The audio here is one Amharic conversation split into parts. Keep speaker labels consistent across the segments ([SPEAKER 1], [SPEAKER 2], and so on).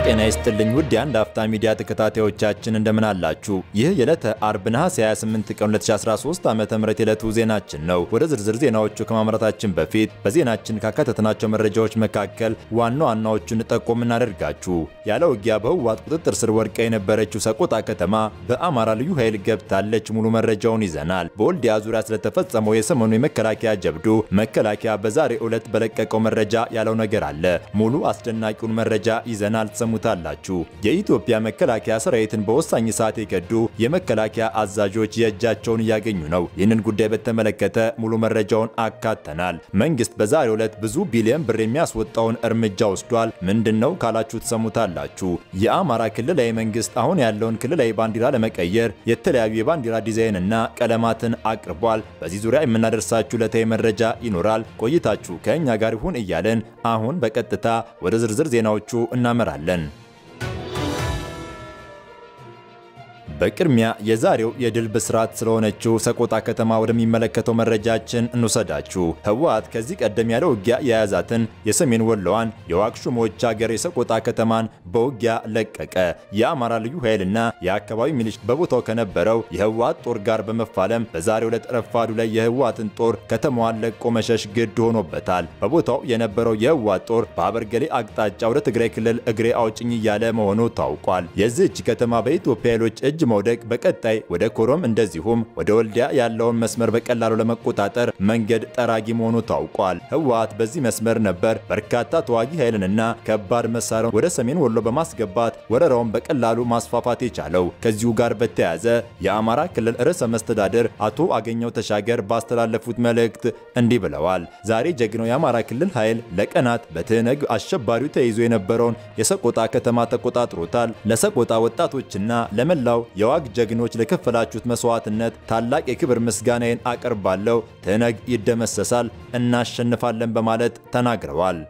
[SPEAKER 1] ጤና ይስጥልኝ ውድ የአንድ አፍታ ሚዲያ ተከታታዮቻችን እንደምን አላችሁ? ይህ የዕለተ አርብ ነሐሴ 28 ቀን 2013 ዓ.ም የዕለቱ ዜናችን ነው። ወደ ዝርዝር ዜናዎቹ ከማምራታችን በፊት በዜናችን ካካተትናቸው መረጃዎች መካከል ዋና ዋናዎቹን ጠቆም እናደርጋችሁ። ያለ ውጊያ በህወሓት ቁጥጥር ስር ወድቃ የነበረችው ሰቆጣ ከተማ በአማራ ልዩ ኃይል ገብታለች። ሙሉ መረጃውን ይዘናል። በወልዲያ ዙሪያ ስለተፈጸመው የሰሞኑ የመከላከያ ጀብዱ መከላከያ በዛሬው ዕለት በለቀቀው መረጃ ያለው ነገር አለ። ሙሉ አስደናቂውን መረጃ ይዘናል ሰሙታላችሁ። የኢትዮጵያ መከላከያ ሰራዊትን በወሳኝ ሰዓት የከዱ የመከላከያ አዛዦች የእጃቸውን እያገኙ ነው። ይህንን ጉዳይ በተመለከተ ሙሉ መረጃውን አካተናል። መንግስት በዛሬው ዕለት ብዙ ቢሊዮን ብር የሚያስወጣውን እርምጃ ወስዷል። ምንድን ነው ካላችሁ ትሰሙታላችሁ። የአማራ ክልላዊ መንግስት አሁን ያለውን ክልላዊ ባንዲራ ለመቀየር የተለያዩ የባንዲራ ዲዛይንና ቀለማትን አቅርቧል። በዚህ ዙሪያ የምናደርሳችሁ ዕለታዊ መረጃ ይኖራል። ቆይታችሁ ከእኛ ጋር ይሁን እያለን አሁን በቀጥታ ወደ ዝርዝር ዜናዎቹ እናመራለን። በቅድሚያ የዛሬው የድል ብስራት ስለሆነችው ሰቆጣ ከተማ ወደሚመለከተው መረጃችን እንውሰዳችሁ። ህወሓት ከዚህ ቀደም ያለ ውጊያ የያዛትን የሰሜን ወሎዋን የዋክሹሞች ሀገር የሰቆጣ ከተማን በውጊያ ለቀቀ። የአማራ ልዩ ኃይልና የአካባቢ ሚሊሽ በቦታው ከነበረው የህወሓት ጦር ጋር በመፋለም በዛሬው ዕለት ረፋዱ ላይ የህወሓትን ጦር ከተማዋን ለቆ መሸሽ ግድ ሆኖበታል። በቦታው የነበረው የህወሓት ጦር በአበርገሌ አቅጣጫ ወደ ትግራይ ክልል እግሬ አውጭኝ እያለ መሆኑ ታውቋል። የዚህች ከተማ በኢትዮጵያ ኃይሎች እጅ መውደቅ በቀጣይ ወደ ኮረም እንደዚሁም ወደ ወልዲያ ያለውን መስመር በቀላሉ ለመቆጣጠር መንገድ ጠራጊ መሆኑ ታውቋል። ህወሓት በዚህ መስመር ነበር በርካታ ተዋጊ ኃይልንና ከባድ መሳሪያውን ወደ ሰሜን ወሎ በማስገባት ወረራውን በቀላሉ ማስፋፋት የቻለው። ከዚሁ ጋር በተያያዘ የአማራ ክልል ርዕሰ መስተዳድር አቶ አገኘው ተሻገር ባስተላለፉት መልእክት እንዲህ ብለዋል። ዛሬ ጀግናው የአማራ ክልል ኃይል ለቀናት በትህነግ አሸባሪው ተይዞ የነበረውን የሰቆጣ ከተማ ተቆጣጥሮታል። ለሰቆጣ ወጣቶችና ለመላው የዋግ ጀግኖች ለከፈላችሁት መስዋዕትነት ታላቅ የክብር ምስጋናዬን አቀርባለሁ። ትህነግ ይደመሰሳል፣ እናሸንፋለን በማለት ተናግረዋል።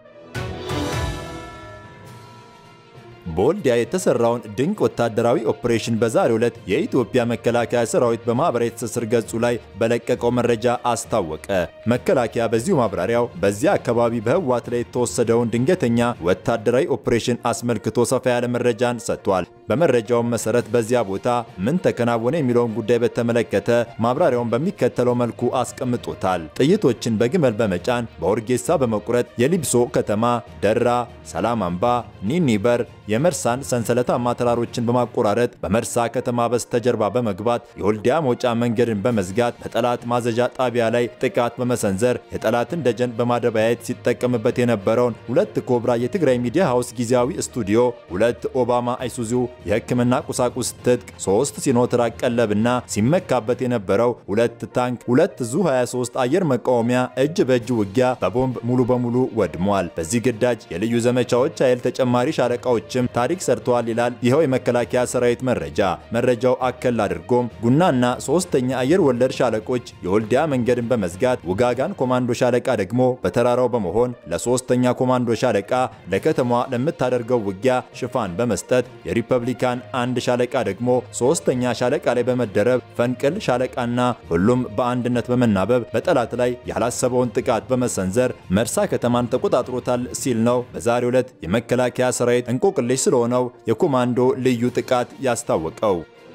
[SPEAKER 1] በወልዲያ የተሰራውን ድንቅ ወታደራዊ ኦፕሬሽን በዛሬው ዕለት የኢትዮጵያ መከላከያ ሰራዊት በማህበራዊ ትስስር ገጹ ላይ በለቀቀው መረጃ አስታወቀ። መከላከያ በዚሁ ማብራሪያው በዚያ አካባቢ በህወሓት ላይ የተወሰደውን ድንገተኛ ወታደራዊ ኦፕሬሽን አስመልክቶ ሰፋ ያለ መረጃን ሰጥቷል። በመረጃውም መሰረት በዚያ ቦታ ምን ተከናወነ የሚለውን ጉዳይ በተመለከተ ማብራሪያውን በሚከተለው መልኩ አስቀምጦታል። ጥይቶችን በግመል በመጫን በኦርጌሳ በመቁረጥ የሊብሶ ከተማ፣ ደራ፣ ሰላም አምባ፣ ኒኒበር የመርሳን ሰንሰለታማ ተራሮችን በማቆራረጥ በመርሳ ከተማ በስተጀርባ በመግባት የወልዲያ መውጫ መንገድን በመዝጋት በጠላት ማዘዣ ጣቢያ ላይ ጥቃት በመሰንዘር የጠላትን ደጀን በማደባየት ሲጠቀምበት የነበረውን ሁለት ኮብራ የትግራይ ሚዲያ ሃውስ ጊዜያዊ ስቱዲዮ፣ ሁለት ኦባማ አይሱዙ የሕክምና ቁሳቁስ ትጥቅ፣ ሶስት ሲኖትራክ ቀለብና ሲመካበት የነበረው ሁለት ታንክ፣ ሁለት ዙ 23 አየር መቃወሚያ እጅ በእጅ ውጊያ በቦምብ ሙሉ በሙሉ ወድሟል። በዚህ ግዳጅ የልዩ ዘመቻዎች ኃይል ተጨማሪ ሻለቃዎች ታሪክ ሰርተዋል ይላል ይኸው የመከላከያ ሰራዊት መረጃ። መረጃው አከል አድርጎም ጉናና ሶስተኛ አየር ወለድ ሻለቆች የወልዲያ መንገድን በመዝጋት ውጋጋን ኮማንዶ ሻለቃ ደግሞ በተራራው በመሆን ለሶስተኛ ኮማንዶ ሻለቃ ለከተማዋ ለምታደርገው ውጊያ ሽፋን በመስጠት የሪፐብሊካን አንድ ሻለቃ ደግሞ ሶስተኛ ሻለቃ ላይ በመደረብ ፈንቅል ሻለቃና ሁሉም በአንድነት በመናበብ በጠላት ላይ ያላሰበውን ጥቃት በመሰንዘር መርሳ ከተማን ተቆጣጥሮታል ሲል ነው በዛሬው ዕለት የመከላከያ ሰራዊት እንቆቅልሽ ስለሆነው የኮማንዶ ልዩ ጥቃት ያስታወቀው።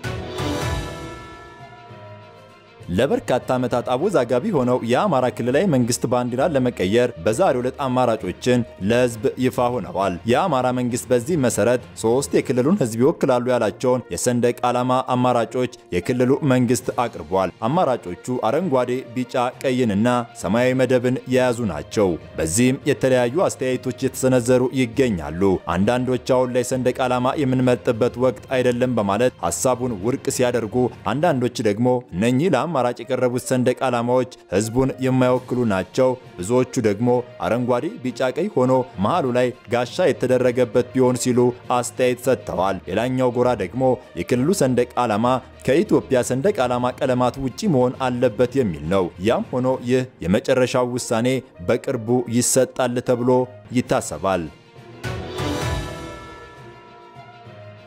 [SPEAKER 1] ለበርካታ ዓመታት አወዛጋቢ ሆነው የአማራ ክልላዊ መንግስት ባንዲራን ለመቀየር በዛሬው ዕለት አማራጮችን ለህዝብ ይፋ ሆነዋል። የአማራ መንግስት በዚህ መሰረት ሶስት የክልሉን ህዝብ ይወክላሉ ያላቸውን የሰንደቅ ዓላማ አማራጮች የክልሉ መንግስት አቅርቧል። አማራጮቹ አረንጓዴ፣ ቢጫ፣ ቀይንና ሰማያዊ መደብን የያዙ ናቸው። በዚህም የተለያዩ አስተያየቶች የተሰነዘሩ ይገኛሉ። አንዳንዶች አሁን ላይ ሰንደቅ ዓላማ የምንመርጥበት ወቅት አይደለም በማለት ሀሳቡን ውድቅ ሲያደርጉ፣ አንዳንዶች ደግሞ እነኚህ አማራጭ የቀረቡት ሰንደቅ ዓላማዎች ህዝቡን የማይወክሉ ናቸው። ብዙዎቹ ደግሞ አረንጓዴ፣ ቢጫ፣ ቀይ ሆኖ መሃሉ ላይ ጋሻ የተደረገበት ቢሆን ሲሉ አስተያየት ሰጥተዋል። ሌላኛው ጎራ ደግሞ የክልሉ ሰንደቅ ዓላማ ከኢትዮጵያ ሰንደቅ ዓላማ ቀለማት ውጪ መሆን አለበት የሚል ነው። ያም ሆኖ ይህ የመጨረሻው ውሳኔ በቅርቡ ይሰጣል ተብሎ ይታሰባል።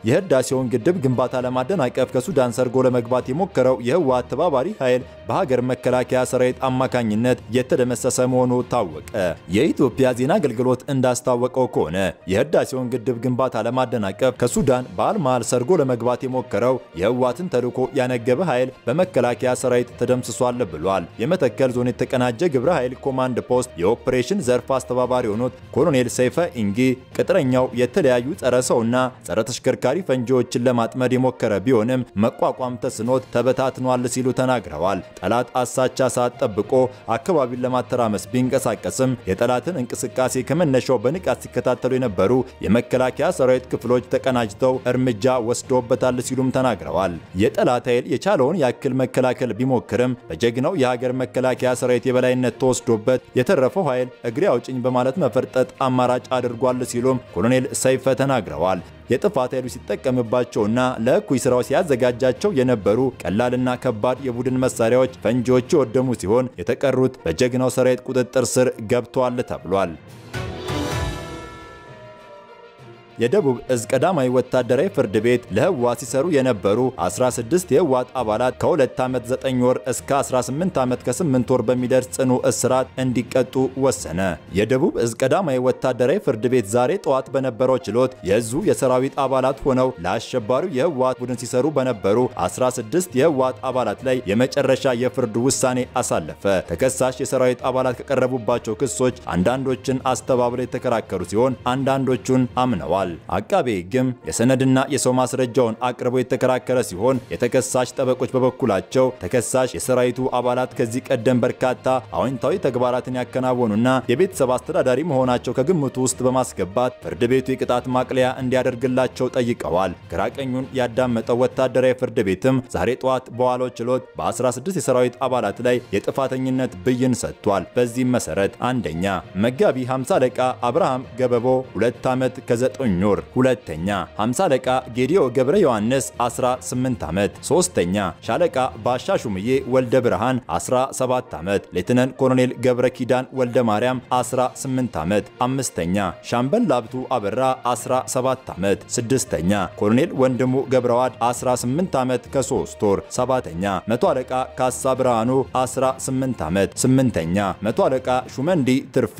[SPEAKER 1] የህዳሴውን ግድብ ግንባታ ለማደናቀፍ ከሱዳን ሰርጎ ለመግባት የሞከረው የህወሓት ተባባሪ ኃይል በሀገር መከላከያ ሰራዊት አማካኝነት የተደመሰሰ መሆኑ ታወቀ። የኢትዮጵያ ዜና አገልግሎት እንዳስታወቀው ከሆነ የህዳሴውን ግድብ ግንባታ ለማደናቀፍ ከሱዳን በአል መሃል ሰርጎ ለመግባት የሞከረው የህወሓትን ተልዕኮ ያነገበ ኃይል በመከላከያ ሰራዊት ተደምስሷል ብሏል። የመተከል ዞን የተቀናጀ ግብረ ኃይል ኮማንድ ፖስት የኦፕሬሽን ዘርፍ አስተባባሪ የሆኑት ኮሎኔል ሰይፈ ኢንጊ ቅጥረኛው የተለያዩ ጸረ ሰውና ጸረ ተሽከርካሪ ፈንጂዎችን ለማጥመድ የሞከረ ቢሆንም መቋቋም ተስኖት ተበታትኗል ሲሉ ተናግረዋል። ጠላት አሳቻ ሰዓት ጠብቆ አካባቢን ለማተራመስ ቢንቀሳቀስም የጠላትን እንቅስቃሴ ከመነሻው በንቃት ሲከታተሉ የነበሩ የመከላከያ ሰራዊት ክፍሎች ተቀናጅተው እርምጃ ወስደውበታል ሲሉም ተናግረዋል። የጠላት ኃይል የቻለውን ያክል መከላከል ቢሞክርም በጀግናው የሀገር መከላከያ ሰራዊት የበላይነት ተወስዶበት የተረፈው ኃይል እግሬ አውጭኝ በማለት መፈርጠጥ አማራጭ አድርጓል ሲሉም ኮሎኔል ሰይፈ ተናግረዋል። የጥፋት ኃይሉ ሲጠቀምባቸውና ለእኩይ ስራው ሲያዘጋጃቸው የነበሩ ቀላልና ከባድ የቡድን መሳሪያዎች፣ ፈንጂዎች የወደሙ ሲሆን የተቀሩት በጀግናው ሰራዊት ቁጥጥር ስር ገብተዋል ተብሏል። የደቡብ እዝ ቀዳማዊ ወታደራዊ ፍርድ ቤት ለህወሓት ሲሰሩ የነበሩ 16 የህወሓት አባላት ከ2 ዓመት 9 ወር እስከ 18 ዓመት ከ8 ወር በሚደርስ ጽኑ እስራት እንዲቀጡ ወሰነ። የደቡብ እዝ ቀዳማዊ ወታደራዊ ፍርድ ቤት ዛሬ ጠዋት በነበረው ችሎት የእዙ የሰራዊት አባላት ሆነው ለአሸባሪው የህወሓት ቡድን ሲሰሩ በነበሩ 16 የህወሓት አባላት ላይ የመጨረሻ የፍርድ ውሳኔ አሳለፈ። ተከሳሽ የሰራዊት አባላት ከቀረቡባቸው ክሶች አንዳንዶችን አስተባብለው የተከራከሩ ሲሆን አንዳንዶቹን አምነዋል። አቃቤ ሕግም የሰነድና የሰው ማስረጃውን አቅርቦ የተከራከረ ሲሆን የተከሳሽ ጠበቆች በበኩላቸው ተከሳሽ የሰራዊቱ አባላት ከዚህ ቀደም በርካታ አዎንታዊ ተግባራትን ያከናወኑና የቤተሰብ አስተዳዳሪ መሆናቸው ከግምቱ ውስጥ በማስገባት ፍርድ ቤቱ የቅጣት ማቅለያ እንዲያደርግላቸው ጠይቀዋል። ግራቀኙን ያዳመጠው ወታደራዊ ፍርድ ቤትም ዛሬ ጠዋት በዋለው ችሎት በ16 የሰራዊት አባላት ላይ የጥፋተኝነት ብይን ሰጥቷል። በዚህም መሰረት አንደኛ መጋቢ 50 አለቃ አብርሃም ገበቦ ሁለት ዓመት ከዘጠኝ ወር፣ ሁለተኛ 50 አለቃ ጌዲዮ ገብረ ዮሐንስ 18 ዓመት፣ ሶስተኛ ሻለቃ ባሻ ሹምዬ ወልደ ብርሃን 17 ዓመት፣ ሌትናንት ኮሎኔል ገብረ ኪዳን ወልደ ማርያም 18 ዓመት፣ አምስተኛ ሻምበል ላብቱ አበራ 17 ዓመት፣ ስድስተኛ ኮሎኔል ወንድሙ ገብረዋድ 18 ዓመት ከ3 ወር፣ ሰባተኛ መቶ አለቃ ካሳ ብርሃኑ 18 ዓመት፣ ስምንተኛ መቶ አለቃ ሹመንዲ ትርፌ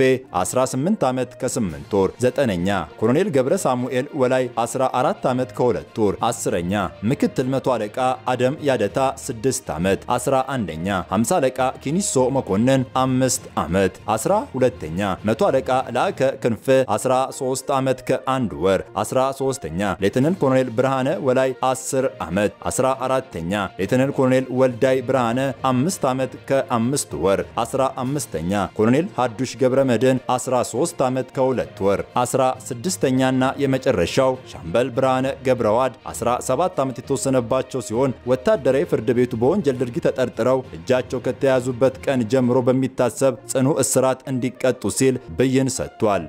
[SPEAKER 1] 18 ዓመት ከ8 ወር፣ ዘጠነኛ ኮሎኔል ገብረ ሳሙኤል ወላይ 14 ዓመት ከሁለት ወር፣ አስረኛ ምክትል መቶ አለቃ አደም ያደታ 6 ዓመት፣ 11ኛ 50 አለቃ ኪኒሶ መኮንን 5 ዓመት፣ 12ኛ መቶ አለቃ ላከ ክንፍ 13 ዓመት ከአንድ ወር፣ 13ኛ ሌትናንት ኮሎኔል ብርሃነ ወላይ 10 ዓመት፣ 14ኛ ሌትናንት ኮሎኔል ወልዳይ ብርሃነ 5 ዓመት ከ5 ወር፣ 15ኛ ኮሎኔል ሀዱሽ ገብረ መድህን 13 ዓመት ከ2 ወር፣ 16ኛና የመጨረሻው ሻምበል ብርሃነ ገብረዋድ 17 ዓመት የተወሰነባቸው ሲሆን ወታደራዊ ፍርድ ቤቱ በወንጀል ድርጊት ተጠርጥረው እጃቸው ከተያዙበት ቀን ጀምሮ በሚታሰብ ጽኑ እስራት እንዲቀጡ ሲል ብይን ሰጥቷል።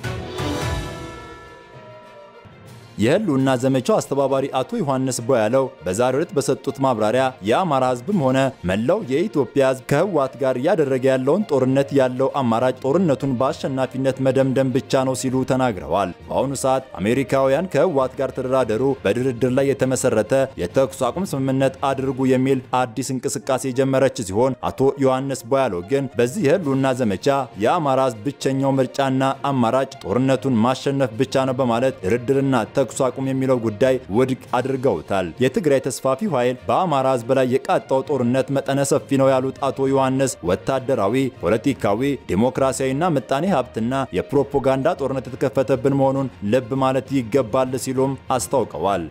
[SPEAKER 1] የህልውና ዘመቻው አስተባባሪ አቶ ዮሐንስ ቦያለው በዛሬው ዕለት በሰጡት ማብራሪያ የአማራ ህዝብም ሆነ መላው የኢትዮጵያ ህዝብ ከህወሓት ጋር እያደረገ ያለውን ጦርነት ያለው አማራጭ ጦርነቱን በአሸናፊነት መደምደም ብቻ ነው ሲሉ ተናግረዋል። በአሁኑ ሰዓት አሜሪካውያን ከህወሓት ጋር ተደራደሩ፣ በድርድር ላይ የተመሰረተ የተኩስ አቁም ስምምነት አድርጉ የሚል አዲስ እንቅስቃሴ የጀመረች ሲሆን አቶ ዮሐንስ ቦያለው ግን በዚህ የህልውና ዘመቻ የአማራ ህዝብ ብቸኛው ምርጫና አማራጭ ጦርነቱን ማሸነፍ ብቻ ነው በማለት ድርድርና ተኩስ አቁም የሚለው ጉዳይ ውድቅ አድርገውታል። የትግራይ ተስፋፊው ኃይል በአማራ ህዝብ ላይ የቃጣው ጦርነት መጠነ ሰፊ ነው ያሉት አቶ ዮሐንስ ወታደራዊ፣ ፖለቲካዊ፣ ዴሞክራሲያዊና ምጣኔ ሀብትና የፕሮፓጋንዳ ጦርነት የተከፈተብን መሆኑን ልብ ማለት ይገባል ሲሉም አስታውቀዋል።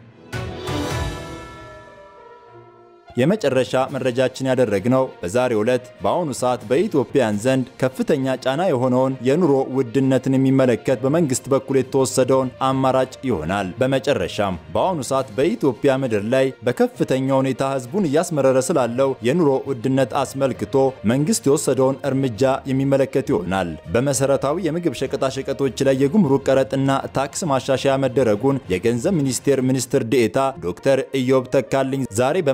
[SPEAKER 1] የመጨረሻ መረጃችን ያደረግነው በዛሬው ዕለት በአሁኑ ሰዓት በኢትዮጵያን ዘንድ ከፍተኛ ጫና የሆነውን የኑሮ ውድነትን የሚመለከት በመንግስት በኩል የተወሰደውን አማራጭ ይሆናል። በመጨረሻም በአሁኑ ሰዓት በኢትዮጵያ ምድር ላይ በከፍተኛ ሁኔታ ህዝቡን እያስመረረ ስላለው የኑሮ ውድነት አስመልክቶ መንግስት የወሰደውን እርምጃ የሚመለከት ይሆናል። በመሰረታዊ የምግብ ሸቀጣሸቀጦች ላይ የጉምሩክ ቀረጥና ታክስ ማሻሻያ መደረጉን የገንዘብ ሚኒስቴር ሚኒስትር ዴኤታ ዶክተር ኢዮብ ተካልኝ ዛሬ በሚኒስቴር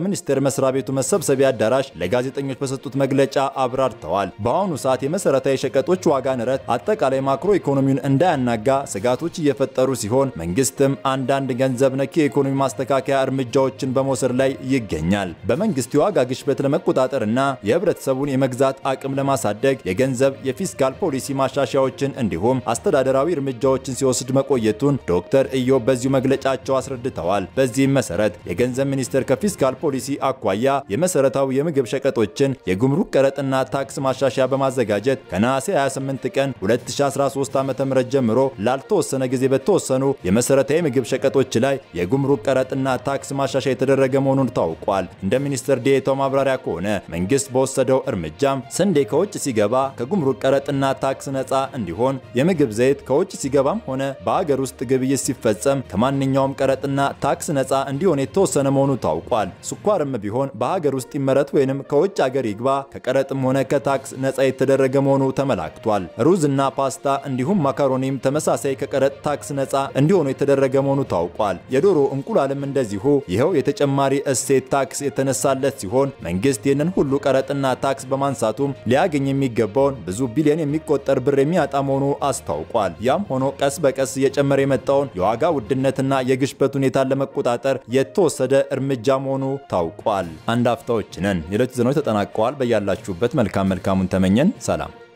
[SPEAKER 1] በመስሪያ ቤቱ መሰብሰቢያ አዳራሽ ለጋዜጠኞች በሰጡት መግለጫ አብራርተዋል። በአሁኑ ሰዓት የመሰረታዊ ሸቀጦች ዋጋ ንረት አጠቃላይ ማክሮ ኢኮኖሚውን እንዳያናጋ ስጋቶች እየፈጠሩ ሲሆን መንግስትም አንዳንድ ገንዘብ ነክ የኢኮኖሚ ማስተካከያ እርምጃዎችን በመውሰድ ላይ ይገኛል። በመንግስት የዋጋ ግሽበት ለመቆጣጠር እና የህብረተሰቡን የመግዛት አቅም ለማሳደግ የገንዘብ የፊስካል ፖሊሲ ማሻሻያዎችን እንዲሁም አስተዳደራዊ እርምጃዎችን ሲወስድ መቆየቱን ዶክተር ኢዮብ በዚሁ መግለጫቸው አስረድተዋል። በዚህም መሰረት የገንዘብ ሚኒስቴር ከፊስካል ፖሊሲ አኳያ የመሰረታዊ የምግብ ሸቀጦችን የጉምሩክ ቀረጥና ታክስ ማሻሻያ በማዘጋጀት ከነሐሴ 28 ቀን 2013 ዓ.ም ጀምሮ ላልተወሰነ ጊዜ በተወሰኑ የመሰረታዊ ምግብ ሸቀጦች ላይ የጉምሩክ ቀረጥና ታክስ ማሻሻያ የተደረገ መሆኑን ታውቋል። እንደ ሚኒስትር ዴኤታው ማብራሪያ ከሆነ መንግስት በወሰደው እርምጃም ስንዴ ከውጭ ሲገባ ከጉምሩክ ቀረጥና ታክስ ነፃ እንዲሆን፣ የምግብ ዘይት ከውጭ ሲገባም ሆነ በአገር ውስጥ ግብይት ሲፈጸም ከማንኛውም ቀረጥና ታክስ ነፃ እንዲሆን የተወሰነ መሆኑ ታውቋል። ስኳርም ቢሆን በሀገር ውስጥ ይመረት ወይንም ከውጭ አገር ይግባ ከቀረጥም ሆነ ከታክስ ነፃ የተደረገ መሆኑ ተመላክቷል። ሩዝና ፓስታ እንዲሁም ማካሮኒም ተመሳሳይ ከቀረጥ ታክስ ነፃ እንዲሆኑ የተደረገ መሆኑ ታውቋል። የዶሮ እንቁላልም እንደዚሁ ይኸው የተጨማሪ እሴት ታክስ የተነሳለት ሲሆን መንግስት ይህንን ሁሉ ቀረጥና ታክስ በማንሳቱም ሊያገኝ የሚገባውን ብዙ ቢሊዮን የሚቆጠር ብር የሚያጣ መሆኑ አስታውቋል። ያም ሆኖ ቀስ በቀስ እየጨመረ የመጣውን የዋጋ ውድነትና የግሽበት ሁኔታን ለመቆጣጠር የተወሰደ እርምጃ መሆኑ ታውቋል። አንድ አፍታዎች ነን። ሌሎች ዜናዎች ተጠናቀዋል። በያላችሁበት መልካም መልካሙን ተመኘን። ሰላም